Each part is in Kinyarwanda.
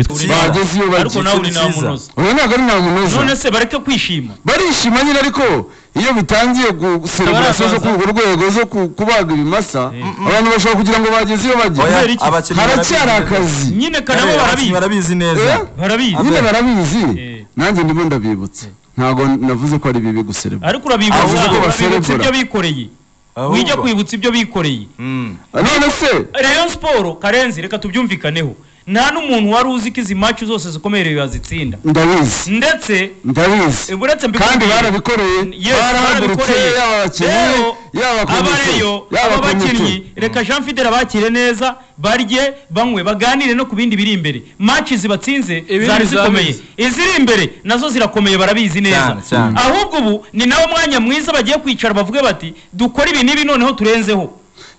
bageze iyo ariko bagiye nawe uri cyiza. ntamunoza ubu ntabwo ari ntabwo unoza none se bareke kwishima barishima nyine ariko iyo bitangiye gusereburaso zo kuri urwo rwego zo ku- kubaga ibimasa abantu bashobora kugira ngo bageze iyo Oya, bajya Kubera iki? abakinnyi haracyari barabizi neza. akazi nyine kare nabo Eh, barabizi abakinnyi barabizi neza Eh? barabizi nyine Abe. barabizi Eh. nanjye ndimo ndabibutsa ntabwo navuze ko ari bibi guserebura ariko urabibutsa Ahubwo urabibutsa baserebura. ibyo bikoreye Ahubwo. wijya kwibutsa ibyo bikoreye Mm. none se Rayon Sport Karenzi reka tubyumvikaneho nta n'umuntu wari uzi ko izi match zose zikomeye Rayon yazitsinda ndabizi ndetse ndabizi eh, uretse mbikubwiye- kandi barabikoreye Yes, barahagurutse barabikoreye. yaba abakinnyi Rero, yaba komite abareyo yaba aba komite bakinnyi reka Jean Fidele bakire neza barye banywe baganire no ku bindi biri imbere match zibatsinze Ibindi zari zikomeye zabizi. iziri imbere nazo zirakomeye barabizi neza Cyane, cyane. ahubwo ubu ni nawo mwanya mwiza bagiye kwicara bavuge bati dukore ibi n'ibi noneho turenzeho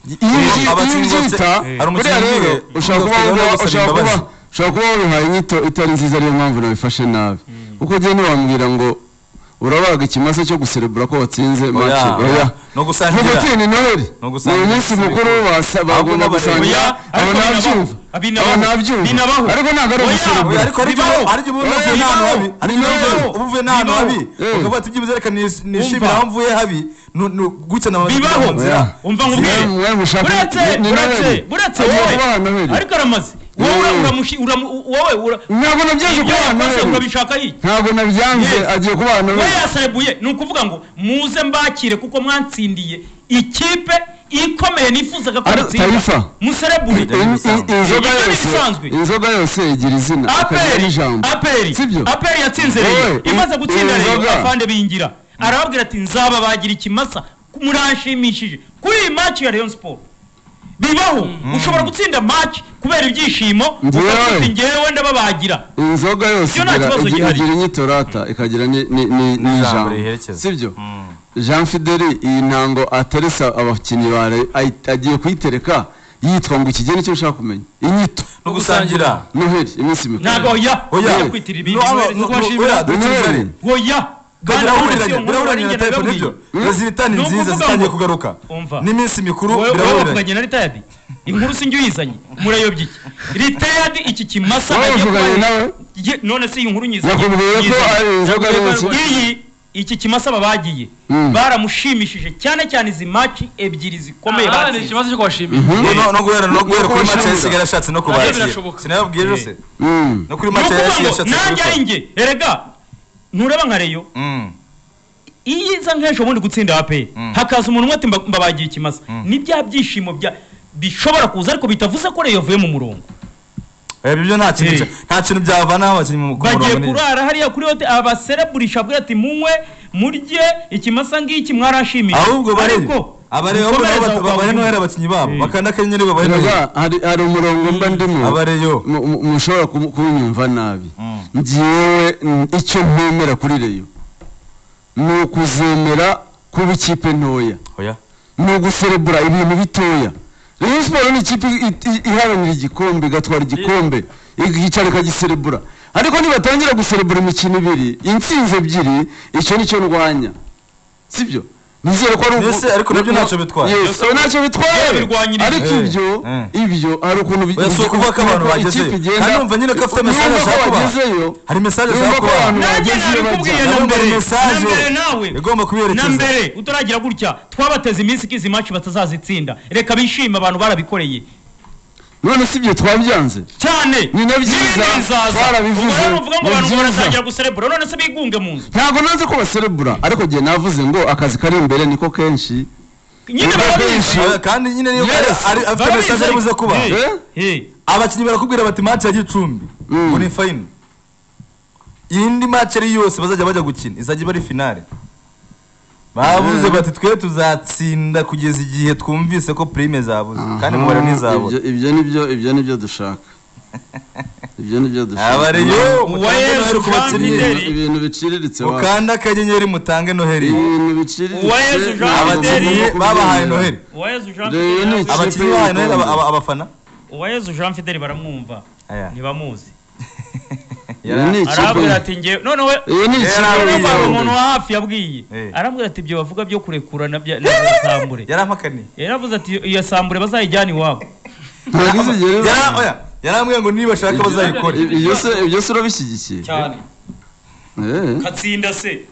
iyo ibyi- iyo Abakinnyi bose- ubyita Eh. Hari buriya umukinnyi rero umwe ushobora kuba udafite wumva- gusaba ushobora kuba imbabazi. ushobara kuba wabihaye inyito itari nziza ariyo mpamvu nabifashe nabi kuko ugiye ntiwambwira ngo urabaga ikimasa cyo guserebura ko watsinze make oya no vuga gusangira uti ni noheli No ni gusangira umunsi ibisebe. mukuru basa- Ahubwo bagomba n'abarezi. gusangira Oya, abo ariko nabyumva binabaho. abo nabyumva Binabaho. ariko ntabwo ari Oya, Oya, uguserebura ariko ari byo Bibaho. ari byo uba uvuye Bibaho. n'ahantu habi ari byo uba Bibaho. uvuye- uba uvuye n'ahantu habi Bibaho. ukavuga ati byibuze reka nish- nishimire Umva. aho mvuye habi Nu- nu- gutya na bibaho nzira umva ngo ubwire Mwe mushaka- buretse ni- ni buretse Noheli. buretse Agiye wowe kubaha Noheli. ariko aramaze wowe Wowe. uramushi uramu wowe ura ntabwo nabyaje ibyo kubana yakoze noheli urabishaka iki ntabwo nabyanze Yes. agiye kubana we noheli yasabuye ni ukuvuga ngo muze mbakire kuko mwatsindiye ikipe ikomeye nifuzaga ko Ari- Taifa. mutsinda muserebure Ibyo ni bisanzwe. inzoga Ibyo ni yose bisanzwe. inzoga yose igira izina ikagira aperi n'ijambo aperi sibyo aperi yatsinze Wowe, rero imaze gutsinda iyi rero nzoga. afande bingira arababwira ati nzababagira ikimasa muranshimishije kuri iyi match ya Rayon Sport bibaho ushobora gutsinda match kubera ibyishimo Njyewe. ukavuga uti njyewe ndababagira inzoga yose Ibyo nta igira- kibazo igi- gihari. igira inyitorata ikagira ni- ni- ni- N'ijambo n'ijambo riyiherekeza. sibyo jean fideli iyi ntango ateresa abakinnyi ba Rayon- ayi- agiye kuyitereka yitwa ngo iki gihe nicyo ushaka kumenya inyito no gusangira noheli iminsi mikuru ntabwo oya oya oya kwitira ibindi No, ano- Noheli, no- niko no- bashimira. oya dutsindane oya Kagera Bwana ahurira, Polisi, birahuriranye na umuntu Type, warengera nibyo yabwiye. Resultat ni Ni nziza ukuvuga zitangiye ngo- kugaruka Umva. n'iminsi mikuru wowe birahuriranye wavuganye na ritayadi inkuru si njye uyizanye murayobye iki ritayadi iki kimasa Wowe agiye uvuganye kubaha- nawe? Ye- none se iyi nkuru nyizanye nakubwiye ko nyizanye. ari inzoga yose iyi iki kimasa babagiye Mm. baramushimishije cyane cyane izi maci ebyiri zikomeye aha ni batsinze ikibazo cyo kubashimira No- no- no guhera no guhera kuri kubashimira. match yasigaye ashatse no Nabyo kubakira birashoboka. sinababwiye rero se Mm. no kuri ni match ukuvuga yasigaye ngo ashatse nanjye ari kubikora njye erega ntureba nka reyo Mm. iyo iza nk'ejo bundi gutsinda aperi hakaza umuntu umwe ati mba- mbabagiye ikimasa ni bya byishimo bya bishobora kuza ariko bitavuze ko reyo yavuye mu murongo Oya, ibyo nta kintu Eh. cya- nta kintu byavanaho abakinnyi mu- ku bagiye murongo neza. kurara hariya kuri hote abasereburisha avuga ati munywe murye ikimasa ngiki mwarashimishije ahubwo barebe abareba ahubwo nabo bata- babahe noheli abakinnyi babo bakanda akanyenyeri babahe Erega, noheli hari hari umurongo mba ndimo abareyo mu- mu- mushobora kubu- kubunyumva nabi Mm. ngewe mm, icyo ntemera kuri reyo ni ukuzemera kuba ikipe ntoya oya ni uguserebura ibintu bitoya reyo siporo ni ikipe i- i- iharanira igikombe igatwara igikombe ikicara ikagiserebura ariko nibatangira guserebura imikino ibiri intsinzi ebyiri icyo nicyo ndwanya sibyo nizere ko ari uku- Mbese ariko nabyo ntacyo bitwaye. Yes, oya, ntacyo bitwaye birwanyiriza. ariko Eh, ibyo eh. ibyo hari ukuntu bi- Oya, si ukuvuga ko abantu ukuntu bagezeyo. ikipe igenda- Kandi numva nyine ko afite message Numva ko ashaka kubaha. bagezeyo hari mesaje Numva ushaka ko kubaha abantu nanjye bagezeyo nabikubwiye bajya. na Nabwo mbere na message mbere nawe igomba kuberekeza. na mbere utaragera gutya twabateze iminsi ko izi maci batazazitsinda reka bishime abantu barabikoreye none si ibyo twabyanze cyane Ni nabyiza, twarabivuze, ubwo rero uvuga ngo abantu nabyiza. baratangira guserebura none se bigunge mu nzu ntabwo nazi ko baserebura ariko igihe navuze ngo akazi kari imbere niko kenshi nyine Numva barabizi kenshi. Oya, kandi nyine niyo Yes. ari- ari- afite Barabizi mesaje ari buze ariko. kuba Eh. Eh? Eh, abakinnyi barakubwira bati match ya gicumbi Mm. ngo ni final iyindi match ari yose bazajya bajya gukina izajya iba ari finale babuze Mm. bati twe tuzatsinda kugeza igihe twumvise ko prime zabuze kandi Aha, umubare ntizabura ibyo- ibyo nibyo ibyo nibyo dushaka ibyo nibyo dushaka abareyo mutange Uwayezu noheli ku Jean bakinnyi Fidel. ibintu ibintu biciriritse wa- mukanda akanyenyeri mutange noheli ibintu biciriritse Uwayezu Jean ntabwo Fidel. abakinnyi tugomba babahaye kubyemera. noheli uwayezu Jean Rero Fidel ni nawe- ikipe abakinnyi bahaye noheli aba- y'u Rwanda. aba- abafana uwayezu Jean Fidel baramwumva Aya. ntibamuzi Iyi ni ikipe- arabwira ati njye noneho iyi ni ikipe Yari abaye y'u Urumva hari Rwanda. umuntu wa hafi yabwiye Eh. arambwira ati ibyo bavuga byo kurekura na bya- na bya sambure yarampakaniye yaravuze ati iyo sambure bazayijyana iwabo Ntabwo izigera iba. Yara- oya, yarambwiye ngo nibashaka bazayikore Ibyo- Ibyo se ibyo se urabishyigikiye cyane Eh. katsinda se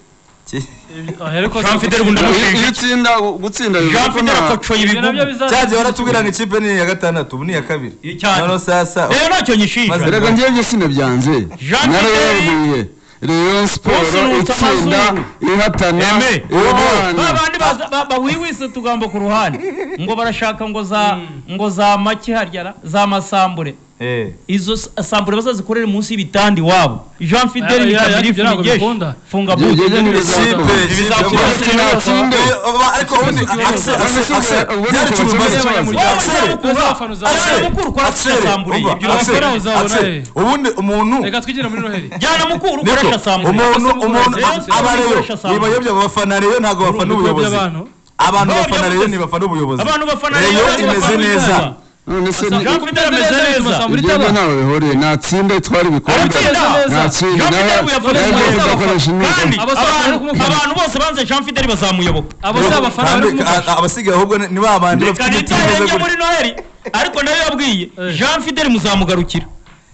ahereko Jean Fidel Bunda- Iyo- iyo utsinda gutsinda jean bivuga ko fidel nta- akocoye ibyo nabyo ibigumu bizaza cyagiye baratubwira ngo ikipe ni iya gatandatu ubu ni iya kabiri cyane noneho sasa rero ntacyo nyishinja Maze- erega ngewe byo sinabyanze Jean Pierre- narayebuye rayon Bose siporo nuta itsinda amazuru. ihatana Eme. ba ihana bandi baza- ba- bawiwisa utugambo ku ruhande ngo barashaka ngo za ngo za make harya za masambure Eh. izo s- sambure bazazikorere munsi y'ibitandi iwabo jean fidel Ya- ya- ya- nitabiri byago fungesh bikunda. funga Ibyo- ibyo buti ntibizakunda. Ikipe- Uretse natsinde Eh, oba- ariko ubundi Axel, Axel, Ubundi Axel, ubundi byaricuma ubundi imbaga ubundi y'abanyamuryango. ubundi Axel, ubundi uzafana uzafana Axel, Mukuru ukora Axel, shisambure, umva, ibyo Axel, bakora uzabona, Axel, eh. ubundi umuntu reka twigire muri noheli jyana mukuru niko, ukoresha sambure umuntu umuntu Rero sinzi abareyo gukoresha sambure. nibayobya abafana reyo ntabwo bafana ubuyobozi by'abantu abantu None bafana reyo yavuze- ntibafana ubuyobozi abantu bafana reyo Rayon imeze bafana neza Italia. none se ni- Jean Fidel ameze neza ibyo byo ntawe bihuriye natsinda itwara ibikombe Aratsinda. natsinda Jean nawe Fidel yavuze nawe neza. ugomba gukoresha kandi imyitozo Abasaba abantu- kumufana. abantu bose banze jean fidel bazamuyoboka abo si abafana kandi bari kumufasha a- abasigaye ahubwo ni ni ba bandi bafite reka igiti kimeze nitahenge muri gutya noheli ariko nayo yabwiye Eh. jean fidel muzamugarukira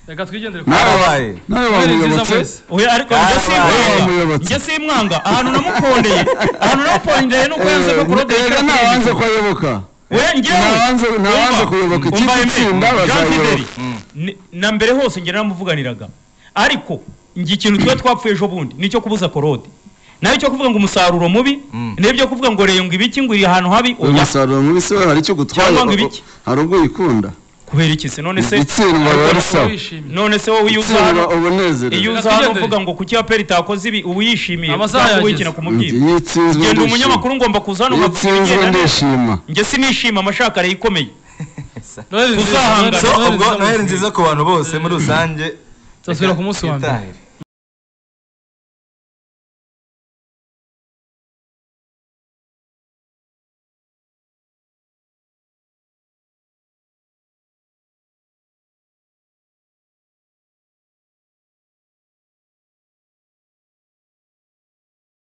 reka twigendere ku nawe Barabaye. nawe noheli nziza wamuyobotse mwese oya ariko Ah, njye simwanga wamuyobotse. njye simwanga ahantu namukondeye ahantu namukondeye nuko yanze ko kurode rega ntawanze ko ayoboka oya ntawanze njyewe ntawanze Umva, kuyoboka ikipe umva, itsinda Jean bazayoboka Fidel, ni- na mbere hose njye naramuvuganiraga ariko njye ikintu tuba twapfuye ejo bundi nicyo kubuza korode nayo cyo kuvuga ngo umusaruro mubi n'ibyo kuvuga ngo reba ngo ibiki ngo iri ahantu habi uyu oya musaruro mubi se we hari icyo gutwara Cyangwa ngo ibiki? hari ubwo uyikunda kubera iki se none se itsindwa ariko- biba bisaba wishimye none se wowe iyo uza itsindwa hano iyo ubunezerewe uza hano Tugendere. uvuga ngo kuki aperi itakoze ibi uba uyishimiye Amasaha cyangwa yageze. wikina ku mubyimba iyo itsinzwe genda ndishima umunyamakuru ngomba kuza hano iyo ukavuga itsinzwe ibigenda neza ndishima njye sinishima amashakare yikomeye noheli nziza Uzahangana. so ubwo noheli nziza nziza ku bantu bose muri rusange Tuzasubira ku munsi wa mbere Twitahire.